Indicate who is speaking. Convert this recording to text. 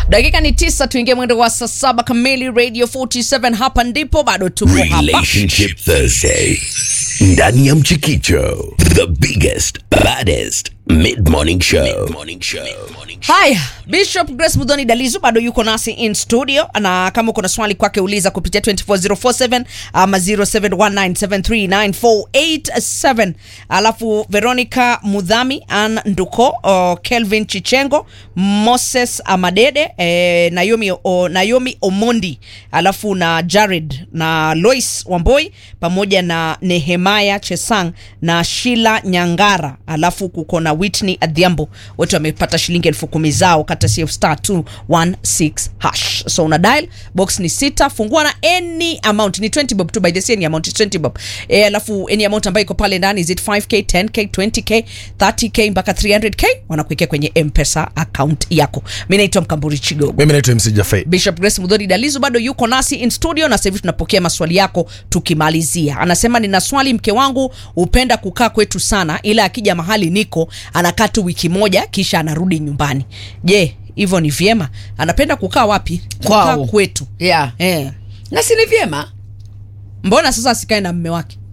Speaker 1: dakika ni tisa tuingie mwendo wa saa saba kamili radio 47 hapa ndipo bado tupo hapa
Speaker 2: Relationship Thursday. Ndani ya Mchikicho, the biggest, baddest mid-morning show. Mid-morning show.
Speaker 1: haya bishop grace mudhoni dalizu bado yuko nasi in studio na kama uko na swali kwake uliza kupitia 24047 ama 0719739487 alafu veronica mudhami an nduko o, kelvin chichengo moses amadede eh, naomi, o, naomi omondi alafu na jared na lois wamboi pamoja na nehemaya chesang na shila nyangara alafu kuko na whitney adhiambo wote wamepata shilingi elfu kumi zao kata cf star 216 hash so una dial box ni sita fungua na any amount ni 20 bob tu by the same amount is 20 bob e, alafu any amount ambayo iko pale ndani is it 5k 10k 20k 30k mpaka 300k wanakuwekea kwenye mpesa account yako mi naitwa mkamburi chigogo
Speaker 3: mimi naitwa mc jafei
Speaker 1: bishop grace mudhori dalizo bado yuko nasi in studio na sasa hivi tunapokea maswali yako tukimalizia anasema nina swali mke wangu hupenda kukaa kwetu sana ila akija mahali niko anakaa tu wiki moja kisha anarudi nyumbani je hivyo ni vyema anapenda kukaa wapi kukaa
Speaker 4: Kwao.
Speaker 1: kwetu
Speaker 4: yeah.
Speaker 1: eh.
Speaker 4: na si ni vyema
Speaker 1: mbona sasa asikae na mme wake